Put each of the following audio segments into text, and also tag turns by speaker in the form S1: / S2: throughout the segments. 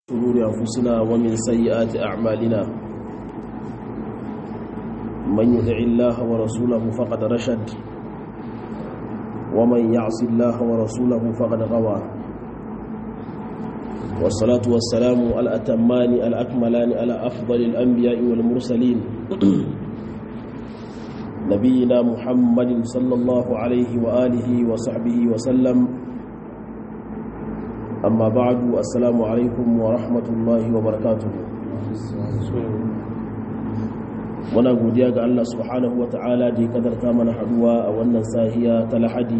S1: شرور أنفسنا ومن سيئات أعمالنا من يدع الله ورسوله فقد رشد ومن يعص الله ورسوله فقد غوى والصلاة والسلام الأتمان الأكملان على أفضل الأنبياء والمرسلين نبينا محمد صلى الله عليه وآله وصحبه وسلم amma ba'adu assalamu alaikum wa rahmatullahi wa barakatuhu muna godiya ga Allah subhanahu wa ta'ala da ya kadarta mana haduwa a wannan sahiya ta lahadi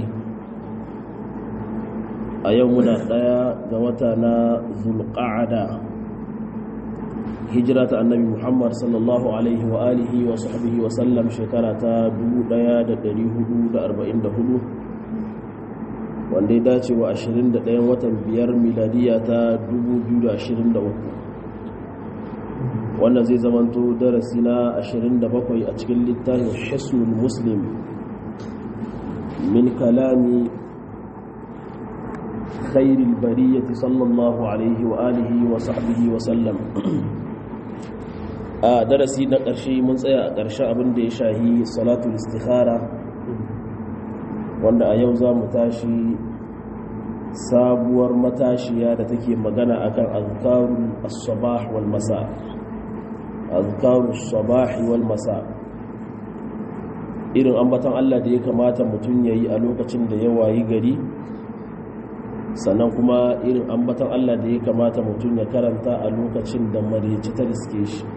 S1: a yau muna daya ga wata na zulqa'ada hijira ta annabi muhammad sallallahu alaihi wa alihi wa sahbihi wa sallam shekara ta 1444 wanda ya dace wa 21 watan biyar miladiya ta 2023 wannan zai zamanto darasi na 27 a cikin littafin hisnul muslim min kalami khairil bariyati sallallahu alaihi wa alihi wa sahbihi wa sallam a darasi na ƙarshe mun tsaya a ƙarshe abin da ya shahi salatul istikhara wanda a yau za mu tashi sabuwar matashiya da take magana akan azkarul as-sabah wal masa azkarul sabah wal masa irin ambaton Allah da ya kamata mutum yayi a lokacin da ya wayi gari sannan kuma irin ambaton Allah da ya kamata mutum ya karanta a lokacin da mareci ta riske shi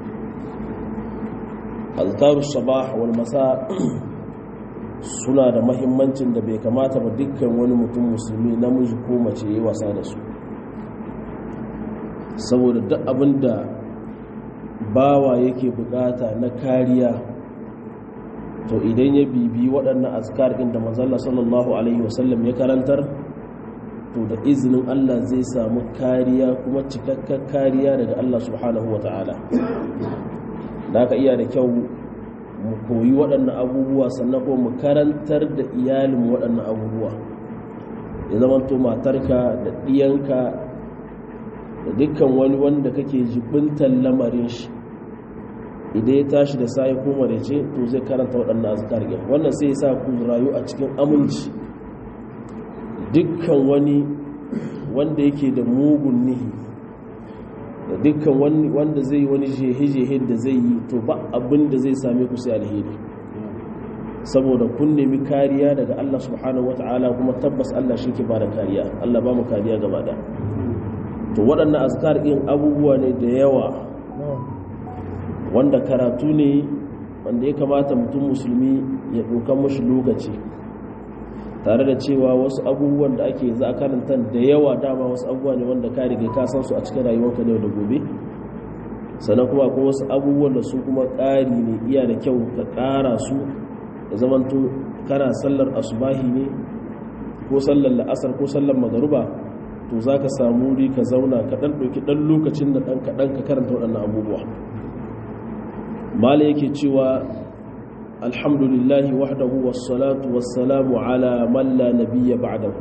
S1: azkarul sabah wal masa suna da mahimmancin da bai kamata ba dukkan wani mutum musulmi namiji ko mace yi wasa da su saboda duk abin da bawa yake bukata na kariya to idan ya bibi waɗannan azkar ɗin da manzalla sallallahu alaihi wasallam ya karantar to da izinin Allah zai samu kariya kuma cikakken kariya daga Allah subhanahu wa ta'ala da aka iya da kyau mu koyi waɗannan abubuwa sannan kuma mu karantar da iyalin waɗannan abubuwa ya zama to matarka da ɗiyanka da dukkan wani wanda kake jibintar lamarin shi idan ya tashi da sai ko marece to zai karanta waɗannan azkar ɗin wannan sai ya sa ku rayu a cikin aminci dukkan wani wanda yake da mugun nihi da dukkan wanda zai yi wani jehe-jehe da zai yi to ba abin da zai same ku sai alheri saboda kun nemi kariya daga Allah subhanahu wata'ala kuma tabbas Allah shi ke ba da kariya Allah ba mu kariya gaba da to waɗannan azkar ɗin abubuwa ne da yawa wanda karatu ne wanda ya kamata mutum musulmi ya ɗaukan mashi lokaci tare da cewa wasu abubuwan da ake za a karanta da yawa dama wasu abubuwa ne wanda ka riga ka san su a cikin rayuwarka ne da gobe sannan kuma akwai wasu abubuwan da su kuma ƙari ne iya da kyau ka ƙara su da zamanto kana sallar asubahi ne ko sallar la'asar ko sallar magaruba to za ka samu wuri ka zauna ka ɗan ɗauki ɗan lokacin da ɗan kaɗan ka karanta waɗannan abubuwa mala yake cewa alhamdulillahi wahdahu wassalatu wassalamu ala man la nabiyya ba'dahu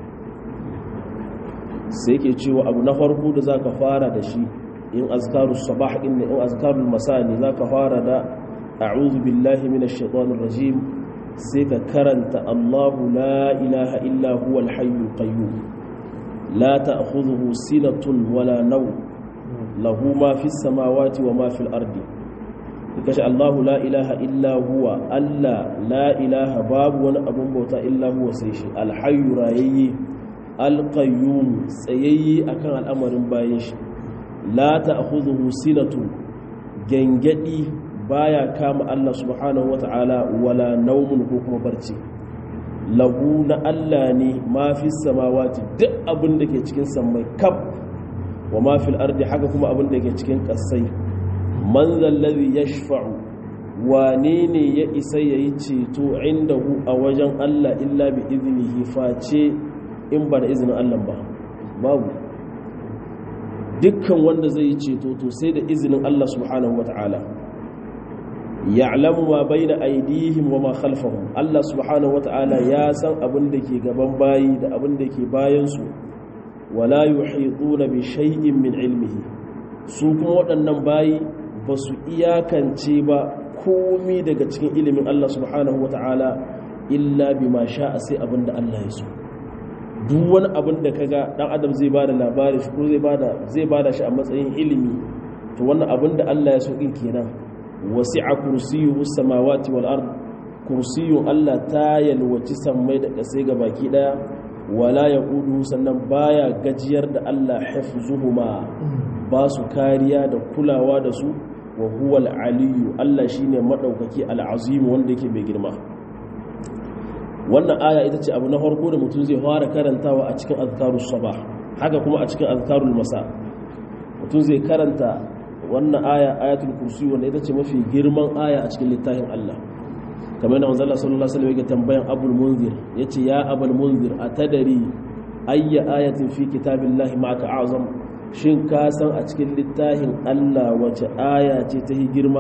S1: sai ke cewa abu na farko da zaka fara da shi in azkarus sabah din in azkarul masa ne zaka fara da a'udhu billahi minash shaitanir rajim sai ka karanta Allahu la ilaha illa huwal hayyul qayyum la ta'khudhuhu sinatun wala nawm lahu ma fis samawati wa ma fil ardi kashi Allahu la ilaha illa huwa Allah la ilaha babu wani abun bauta illa huwa sai shi alhayyu rayayye alqayyum tsayayye akan al'amarin bayan shi la ta'khudhuhu sinatu gangadi baya kama Allah subhanahu wata'ala wala naumun ko kuma barci lahu na Allah ne ma fi samawati duk abin da ke cikin sammai kaf wa ma fil ardi haka kuma abin da ke cikin kasai man zallazi ya shafa'u wane ne ya isa ya yi ceto inda hu a wajen Allah illa bi izinihi face in ba da izinin Allah ba babu dukkan wanda zai yi ceto to sai da izinin Allah subhanahu wata'ala ya'lamu ma baina aydihim wa ma khalfahum Allah subhanahu wata'ala ya san abin da ke gaban bayi da abin da ke bayan su wala yuhituna bi shay'in min ilmihi su kuma waɗannan bayi ba su iyakance ba komi daga cikin ilimin Allah subhanahu wata'ala illa bima sha'a sai abinda Allah ya so duk wani abin da kaga dan adam zai bada labari shi ko zai bada zai bada shi a matsayin ilimi to wannan abin da Allah ya so din kenan wasi'a kursiyyu samawati wal ard kursiyyun Allah ta yalwaci sammai da kasai ga baki daya wala yaqudu sannan baya gajiyar da Allah hafzuhuma ba su kariya da kulawa da su wa huwa al-aliyyu Allah shine madaukaki al-azim wanda yake mai girma wannan aya ita ce abu na farko da mutum zai fara karantawa a cikin azkarus sabah haka kuma a cikin azkarul masa mutum zai karanta wannan aya ayatul kursi wanda ita ce mafi girman aya a cikin littafin Allah kamar da manzon sallallahu alaihi wasallam yake tambayan abul munzir yace ya abul munzir atadari ayya ayatin fi kitabillahi ma'aka azam shin ka san a cikin littafin Allah wace aya ce ta girma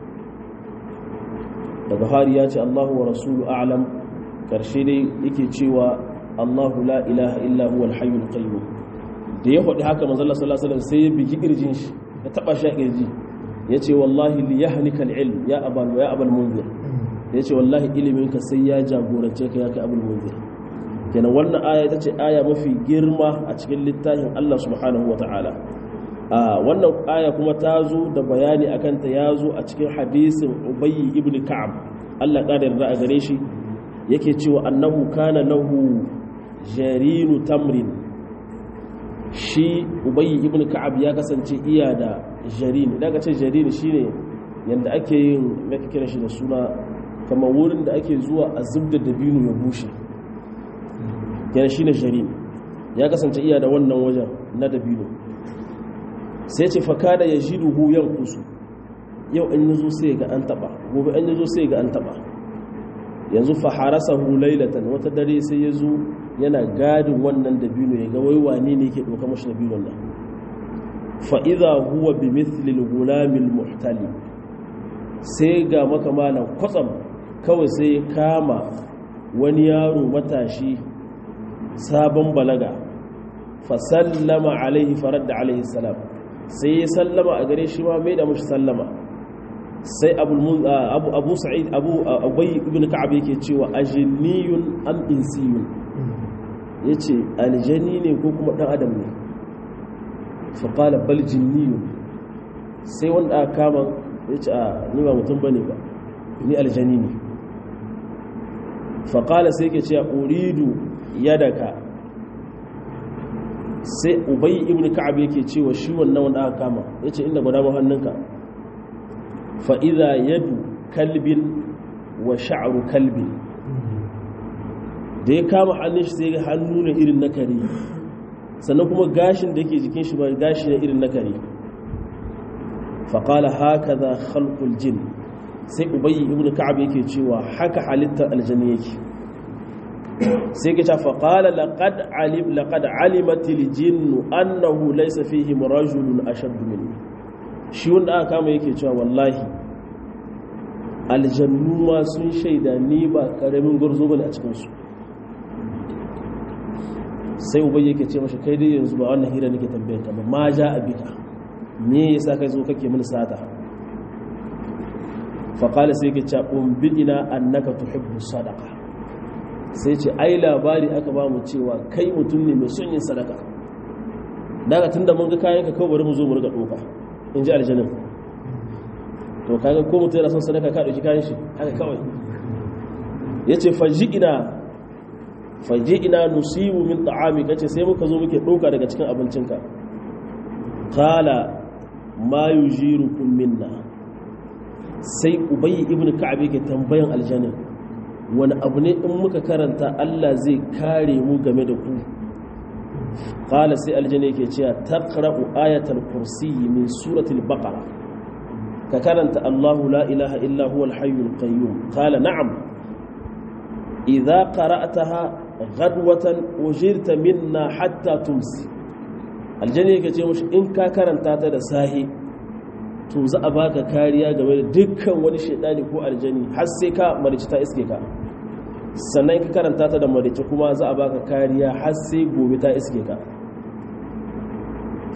S1: daga hari ya ce Allahu wa rasulu a'lam karshe dai yake cewa Allahu la ilaha illa huwa al-hayyul qayyum da ya faɗi haka manzo Allah sallallahu alaihi wasallam sai ya bigi kirjin shi ya taba shi kirji yace wallahi li yahnika al-ilm ya abal ya abal munzir yace wallahi ilimin ka sai ya jagorance ka ya kai abul munzir kenan wannan aya ita ce aya mafi girma a cikin littafin Allah subhanahu wataala a wannan aya kuma ta zo da bayani akan ta ya zo a cikin hadisin Ubayy ibn Ka'ab Allah ƙara yarda a gare shi yake cewa annahu kana lahu jarinu tamrin shi ubayyi ibn ka'ab ya kasance iya da jarin idan ka ce jarin shine yanda ake yin maka kira shi da suna kamar wurin da ake zuwa a zubda dabino ya bushe yana shine jarin ya kasance iya da wannan wajen na dabino sai ce fakada ya jiduhu yankusu yau an yazo sai ga an taba gobe an yazo sai ga an taba yanzu faharasahu lailatan wata dare sai ya zo yana gadin wannan dabino ya ga wai wane ne yake ɗauka mashi dabinon nan fa'iza huwa bi mithlil gulamil muhtali sai ga makamalan kwatsam kawai sai ya kama wani yaro matashi sabon balaga fasallama alaihi faradda alaihi salam sai ya sallama a gare shi ma mai da mashi sallama sai abu sa'id abu abai ibn ka'ab yake cewa ajniyun am insiyun yace aljani ne ko kuma dan adam ne fa qala bal jinniyun sai wanda aka kama yace a ni ba mutum bane ba ni aljani ne fa qala sai yake cewa uridu yadaka sai ubay ibn ka'ab yake cewa shi wannan wanda aka kama yace inda gwada mu hannunka fa'iza yadu kalbin wa sha'aru kalbin da ya kama hannun shi sai ga hannu na irin na kare sannan kuma gashin da yake jikin shi ba gashi na irin na kare faƙala haka za halkul jin sai ubayi ibn ka'ab yake cewa haka halittar aljani yake sai ke ta faƙala laƙad alimatil jinnu annahu laisa fihim rajulun ashaddu minni shi wanda aka kama yake cewa wallahi aljannu ma sun shaida ni ba karamin gwarzo bane a cikinsu sai ubai yake ce mashi kai dai yanzu ba wannan hira nake tambayar ka ba ma ja abika me yasa kai zo kake mini sata fa qala sai yake cewa umbidina annaka tuhibbu sadaqa sai ce ai labari aka ba mu cewa kai mutum ne mai son yin sadaka daga tunda mun ga kayan ka kawai bari mu zo mu riga doka in ji aljanin to kaga ko mutum yana son sadaka ka dauki kayan shi haka kawai yace faji'ina faji'ina nusibu min ta'ami kace sai muka zo muke doka daga cikin abincinka qala ma yujirukum minna sai ubayy ibn ka'ab yake tambayan aljanin wani abu ne in muka karanta Allah zai kare mu game da ku qala sai aljanna yake cewa taqra'u ayatal kursi min suratul baqara ka karanta Allahu la ilaha illa huwal hayyul qayyum qala na'am idza qara'taha ghadwatan ujirta minna hatta tumsi aljanna yake ce mushi in ka karanta ta da sahi to za a baka kariya game da dukkan wani shaidani ko aljani har sai ka marici ta iske ka sannan ka karanta ta da marici kuma za a baka kariya har sai gobe ta iske ka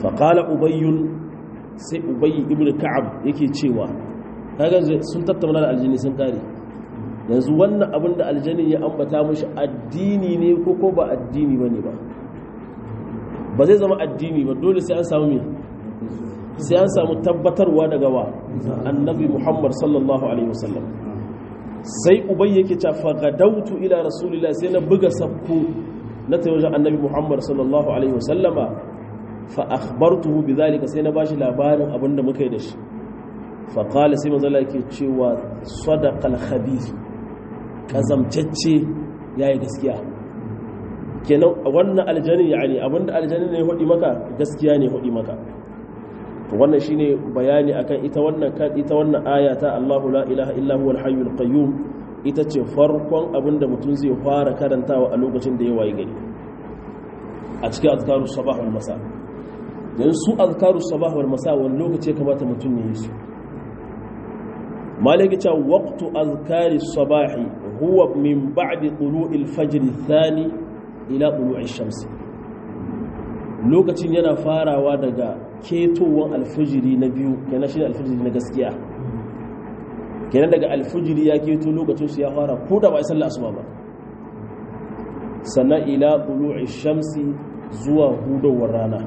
S1: faƙala ubayyun sai ubayyi ibn ka'ab yake cewa kaga sun tattauna da aljini sun kare yanzu wannan abin da aljani ya ambata mashi addini ne ko ko ba addini bane ba ba zai zama addini ba dole sai an samu me sai an samu tabbatarwa daga wa annabi muhammad sallallahu alaihi wasallam sai ubayy yake ta fagadautu ila rasulillah sai na buga sabko na tawajen annabi muhammad sallallahu alaihi wasallama fa akhbartuhu bidhalika sai na bashi labarin abinda muka yi da shi fa qala sai manzo yake cewa sadaqal khabith kazamtacce yayi gaskiya kenan wannan aljani yani abinda aljani ne hudi maka gaskiya ne hudi maka to wannan shine bayani akan ita wannan ita wannan aya ta Allahu la ilaha illa huwal hayyul qayyum ita ce farkon abinda mutum zai fara karantawa a lokacin da ya wayi gari a cikin azkarus sabah wal masa dan su azkarus sabah wal masa wani lokaci ya kamata mutum ya yi su malaki ta waqtu azkaris sabahi huwa min ba'di tulu'il fajr thani ila tulu'i shamsi lokacin yana farawa daga ketowar alfijiri na biyu kenan shi alfijiri na gaskiya kenan daga alfijiri ya keto lokacin su ya fara ko da ba a sallah asuba ba sannan ila tulu'i shamsi zuwa hudowar rana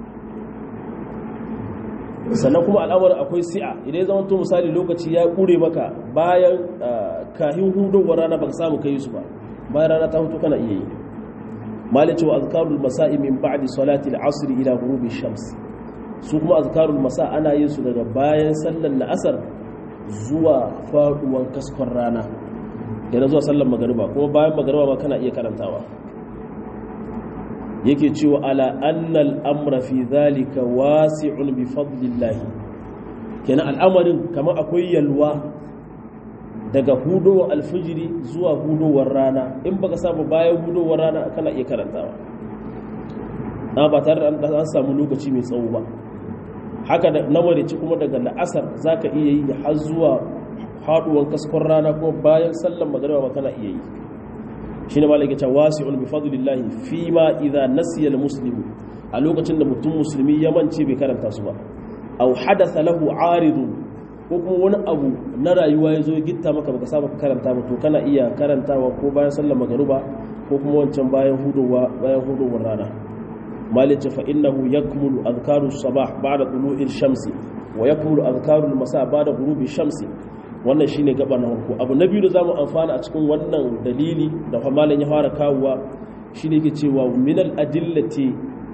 S1: sannan kuma al'amarin akwai si'a idan zama to misali lokaci ya kure maka bayan kahin hudowar rana ba ka samu kai su ba bayan rana ta hutu kana iya yi malice wa azkarul masa'i min ba'di salati al-asr ila ghurubi shams su kuma azkarul masa ana yin su daga bayan sallar la'asar zuwa faduwan kaskon rana yana zuwa sallar magariba kuma bayan magariba ma kana iya karantawa yake cewa ala annal amra fi dhalika wasi'un bi fadlillah kenan al'amarin kamar akwai yalwa daga hudowar alfijiri zuwa hudowar rana in baka samu bayan hudowar rana kana iya karantawa na ba tare da an samu lokaci mai tsawo ba haka da namarici kuma daga la'asar za ka iya yi har zuwa haduwan kaskon rana kuma bayan sallan magariba ba kana iya yi shi ne malaka ce wasi'un bi fadlillahi fi ma idza nasiya muslimu a lokacin da mutum musulmi ya mance bai karanta su ba aw hadatha lahu aridun ko kuma wani abu na rayuwa ya zo ya gitta maka baka saba karanta ba to kana iya karantawa ko bayan sallar magruba ko kuma wancan bayan hudowa bayan hudowar rana malice fa innahu yakmulu adhkaru sabah ba'da tulu'i shamsi wa yakmulu adhkaru masa ba'da ghurubi shamsi wannan shine gaba na farko abu na biyu da zamu amfana a cikin wannan dalili da fa malan ya fara kawowa shine yake cewa min al adillati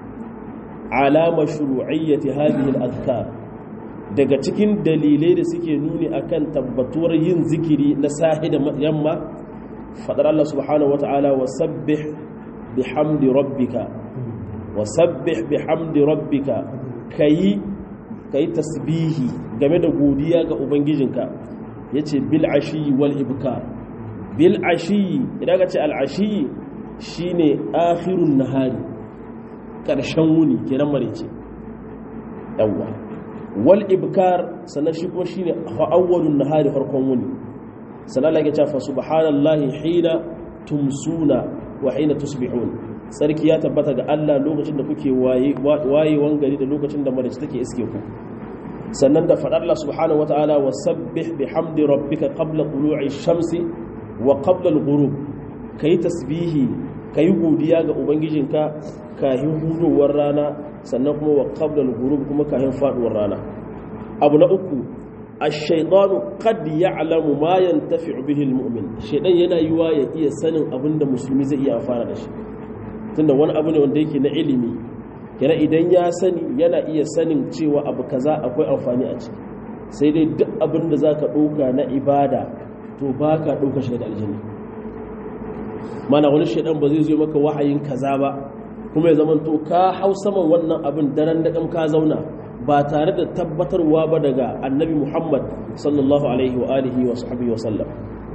S1: ala mashru'iyyati hadhihi al adhkar daga cikin dalilai da suke nuni akan tabbatuwar yin zikiri na sahi da yamma fadar Allah subhanahu wata'ala wa sabbih bihamdi rabbika wa sabbih bihamdi rabbika kayi kayi tasbihi game da godiya ga ubangijinka yace bil ashi wal ibkar bil ashi idan ka ce al ashi shine akhirun nahari karshen wuni kenan marece yawwa wal ibkar sannan shi kuma shine awwalun nahari farkon wuni sannan Allah ya ce fa subhanallahi hina tumsuna wa hina tusbihun sarki ya tabbata ga Allah lokacin da kuke waye wayewan gari da lokacin da marici take iske ku sannan da fadar Allah subhanahu wataala wasabbih bihamdi rabbika qabla tulu'i shamsi wa qabla al-ghurub kai tasbihi kai godiya ga ubangijinka kahin hudowar rana sannan kuma wa qabla al-ghurub kuma kahin faduwar rana abu na uku ash-shaytanu qad ya'lamu ma yantafi'u bihi al-mu'min shaytan yana yiwa ya iya sanin abinda musulmi zai iya amfana da shi tunda wani abu ne wanda yake na ilimi kira idan ya sani yana iya sanin cewa abu kaza akwai amfani a ciki sai dai duk abin da zaka ɗauka na ibada to baka ɗauka shi daga aljanna mana wani shaytan ba zai zo maka wahayin kaza ba kuma ya zamanto ka hau saman wannan abin daren da ka zauna ba tare da tabbatarwa ba daga annabi muhammad sallallahu alaihi wa alihi wa sahbihi wa sallam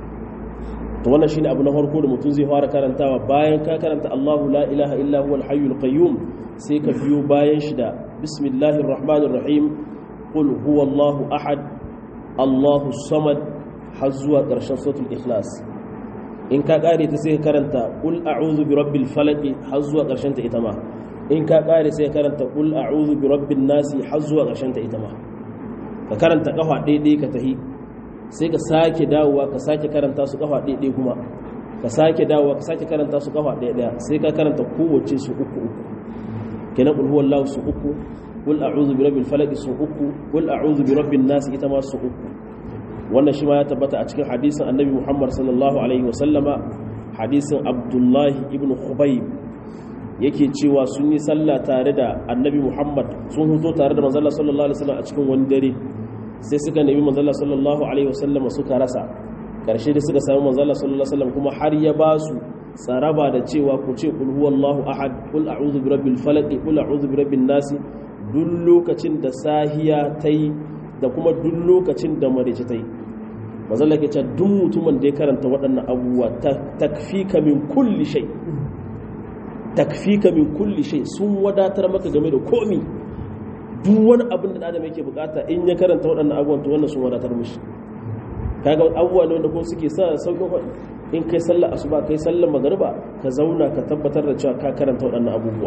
S1: to wannan shine abu na farko da mutum zai fara karantawa bayan ka karanta Allahu la ilaha illa huwa al-hayyul qayyum sai ka biyo bayan shi da bismillahir rahmanir rahim qul huwallahu ahad Allahu samad har zuwa ƙarshen suratul ikhlas in ka kare ta sai ka karanta qul a'udhu bi rabbil falaq har zuwa ƙarshen ta ita ma in ka kare sai karanta qul a'udhu bi rabbin nasi har zuwa ƙarshen ta ita ma ka karanta kafa ɗaiɗai ka tahi sai ka sake dawowa ka sake karanta su kafa ɗaiɗai kuma ka sake dawowa ka sake karanta su kafa ɗaiɗaya sai ka karanta kowace su uku uku kenan qul huwallahu su uku qul a'udhu bi rabbil falaq su uku qul a'udhu bi rabbin nas ita ma su uku wannan shi ma ya tabbata a cikin hadisin annabi Muhammad sallallahu alaihi wa sallama hadisin Abdullahi ibn Khubayb yake cewa sun yi sallah tare da annabi Muhammad sun huto tare da manzon sallallahu alaihi wasallam a cikin wani dare sai suka nemi manzon sallallahu alaihi wasallam suka rasa karshe da suka samu manzon sallallahu alaihi wasallam kuma har ya ba su tsaraba da cewa ku ce kul huwallahu ahad kul a'udhu bi rabbil falaq kul a'udhu bi rabbin nas duk lokacin da sahiya tai da kuma duk lokacin da marice tai manzon Allah ke cewa duk mutumin da ya karanta waɗannan abubuwa takfika min kulli shay takfika min kulli shay sun wadatar maka game da komi duk wani abin da adam yake bukata in ya karanta waɗannan abubuwan to wannan sun wadatar mishi kaga abubuwa ne wanda kuma suke sa sauƙin faɗi in kai sallar asuba kai sallar magariba ka zauna ka tabbatar da cewa ka karanta waɗannan abubuwa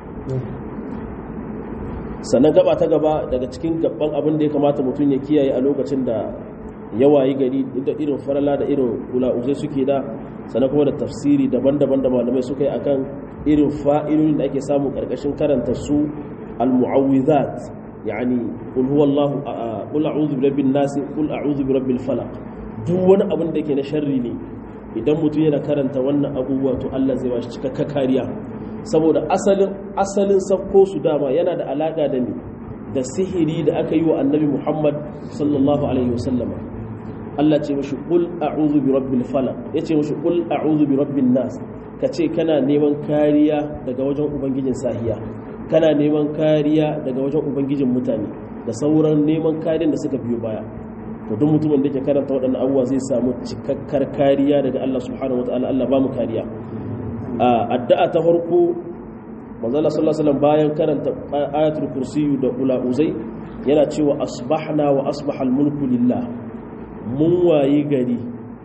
S1: sannan gaba ta gaba daga cikin gaban abin da ya kamata mutum ya kiyaye a lokacin da yawayi gari da irin farala da irin kula'uzai suke da sannan kuma da tafsiri daban-daban da malamai suka yi akan irin fa'ilolin da ake samu karkashin karanta su al-mu'awwizat yani qul huwallahu qul a'udhu birabbin nas qul a'udhu birabbil falaq duk wani abin da ke na sharri ne idan mutum yana karanta wannan abubuwa to Allah zai bashi cikakka kariya saboda asalin asalin sakko su dama yana da alaka da ni da sihiri da aka yi wa annabi Muhammad sallallahu alaihi wasallam Allah ce mashi qul a'udhu bi rabbil falaq yace mashi qul a'udhu bi rabbin nas kace kana neman kariya daga wajen ubangijin sahiya kana neman kariya daga wajen ubangijin mutane da sauran neman kariyar da suka biyo baya to duk mutumin da ke karanta waɗannan abubuwa zai samu cikakkar kariya daga Allah subhanahu wataala Allah ba mu kariya addu'a ta farko manzo Allah sallallahu alaihi wasallam bayan karanta ayatul kursiyu da ulauzai yana cewa asbahna wa asbaha al-mulku lillah mun wayi gari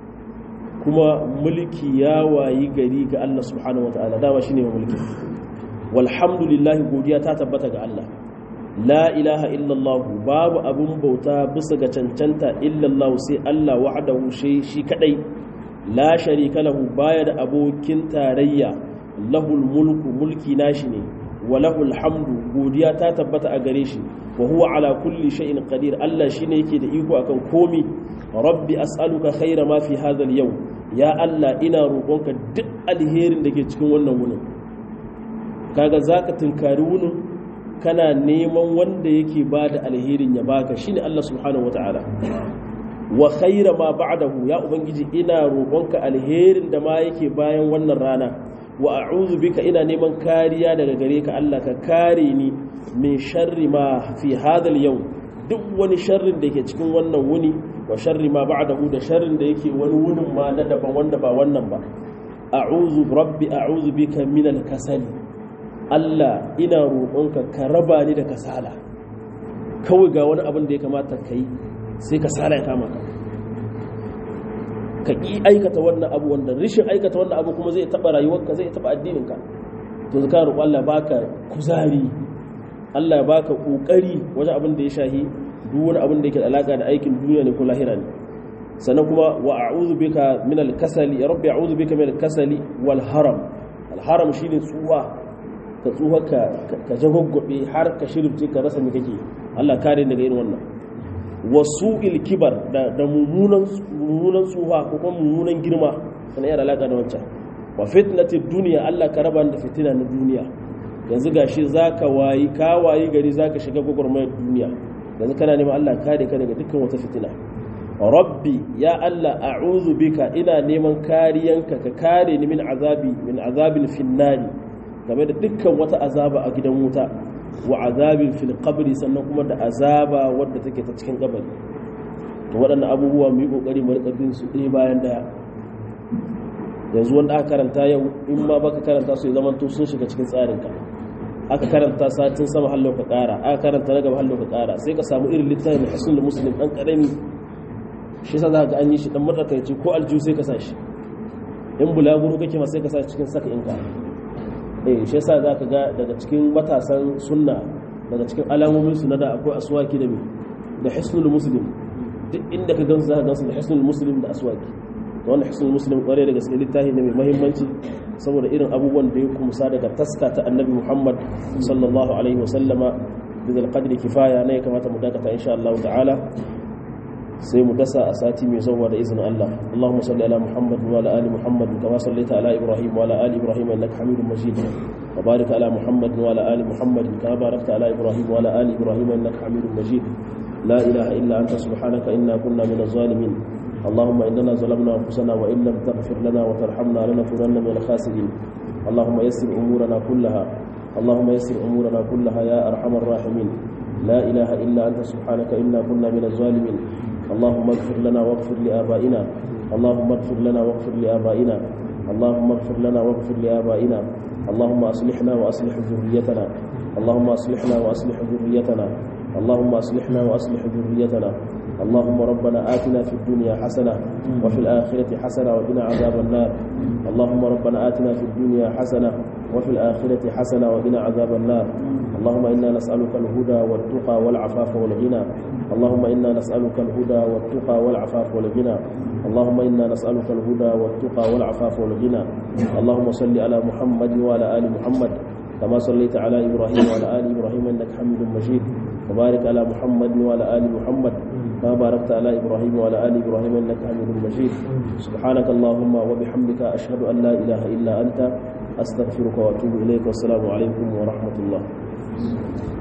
S1: kuma mulki ya wayi gari ga Allah subhanahu wataala dama shine mulki walhamdulillah godiya ta tabbata ga Allah la ilaha illallah babu abun bauta bisa ga cancanta illallah sai Allah wahdahu shi shi kadai la sharika lahu baya da abokin tarayya lahul mulku mulki nashi ne wa lahul hamdu godiya ta tabbata a gare shi wa huwa ala kulli shay'in qadir Allah shine yake da iko akan komi rabbi as'aluka khaira ma fi hadha al-yawm ya Allah ina roƙonka duk alherin da ke cikin wannan wunin kaga zaka tunkari wunin kana neman wanda yake bada alherin ya baka shine Allah subhanahu wataala wa khaira ma ba'dahu ya ubangiji ina roƙonka alherin da ma yake bayan wannan rana wa a'udhu bika ina neman kariya daga gare ka Allah ka kare ni min sharri ma fi hadal yau duk wani sharrin da yake cikin wannan wuni wa sharri ma ba'dahu da sharrin da yake wani wunin ma na daban wanda ba wannan ba a'udhu rabbi a'udhu bika min al-kasali Allah ina roƙonka ka raba ni da kasala kawai ga wani abin da ya kamata kai sai kasala ya kama ka ka ƙi aikata wannan abu wanda rishin aikata wannan abu kuma zai taɓa rayuwarka zai taɓa addininka to zaka roƙo Allah baka kuzari Allah ya baka ƙoƙari wajen abin da ya shahi duk wani abin da yake da alaƙa da aikin duniya ne ko lahira ne sannan kuma wa a'udhu bika min al-kasali ya rabbi a'udhu bika min al-kasali wal haram al-haram shine tsuwa ka tsuwa ka ka jagoggobe har ka shirfce ka rasa me kake Allah kare daga irin wannan wasu kibar da mummunan tsuha ko kuma mummunan girma sana yana alaƙa da wancan wa fitnati duniya Allah ka raba da fitina na duniya yanzu gashi zaka wayi ka wayi gari zaka shiga gwagwarmayar duniya yanzu kana neman Allah kare ka daga dukkan wata fitina rabbi ya Allah a'udhu bika ina neman kariyanka ka kare ni min azabi min azabin finnari game da dukkan wata azaba a gidan wuta wa azabin fil qabri sannan kuma da azaba wadda take ta cikin kabari to waɗannan abubuwa mu yi kokari mu rika bin su ɗaya bayan daya yanzu wanda aka karanta yau in ma baka karanta su ya zama to sun shiga cikin tsarin ka aka karanta satin sama hallo ka ƙara aka karanta na gaba hallo ka ƙara sai ka samu irin littafin hisnul muslim dan karami shi yasa za ka an yi shi dan matsakaici ko aljihu sai ka sa shi in bulaguro kake ma sai ka sa cikin saka inka eh shi yasa zaka ga daga cikin matasan sunna daga cikin alamomin su na da akwai aswaki da da hisnul muslim duk inda ka gansu zaka gansu da hisnul muslim da aswaki to wannan hisnul muslim kware da gaske littafi ne mai muhimmanci saboda irin abubuwan da ya kumsa daga taska ta annabi Muhammad sallallahu alaihi wasallama bizal qadri kifaya ne kamata mu dakata insha Allah ta'ala sai mu dasa a sati mai zuwa da izinin Allah Allahumma salli ala Muhammad wa ala ali Muhammad kama sallaita ala Ibrahim wa ala ali Ibrahim innaka Hamidum Majid wa barik ala Muhammad wa ala ali Muhammad kama barakta ala Ibrahim wa ala ali Ibrahim innaka Hamidum Majid la ilaha illa anta subhanaka inna kunna minaz zalimin اللهم إننا ظلمنا أنفسنا وإن لم تغفر لنا وترحمنا لنكونن من الخاسرين اللهم يسر أمورنا كلها اللهم يسر أمورنا كلها يا أرحم الراحمين لا إله إلا أنت سبحانك إنا كنا من الظالمين اللهم اغفر لنا واغفر لآبائنا اللهم اغفر لنا واغفر لآبائنا اللهم اغفر لنا واغفر لآبائنا اللهم أصلحنا وأصلح ذريتنا اللهم أصلحنا وأصلح ذريتنا اللهم أصلحنا وأصلح ذريتنا اللهم ربنا آتنا في الدنيا حسنة وفي الآخرة حسنة وقنا عذاب النار اللهم ربنا آتنا في الدنيا حسنة وفي الآخرة حسنة وقنا عذاب النار اللهم إنا نسألك الهدى والتقى والعفاف والغنى اللهم إنا نسألك الهدى والتقى والعفاف والغنى اللهم إنا نسألك الهدى والتقى والعفاف والغنى اللهم صل على محمد وعلى آل محمد كما صليت على إبراهيم وعلى آل إبراهيم إنك حميد مجيد وبارك على محمد وعلى آل محمد كما باركت على إبراهيم وعلى آل إبراهيم إنك حميد مجيد سبحانك اللهم وبحمدك أشهد أن لا إله إلا أنت أستغفرك وأتوب إليك والسلام عليكم ورحمة الله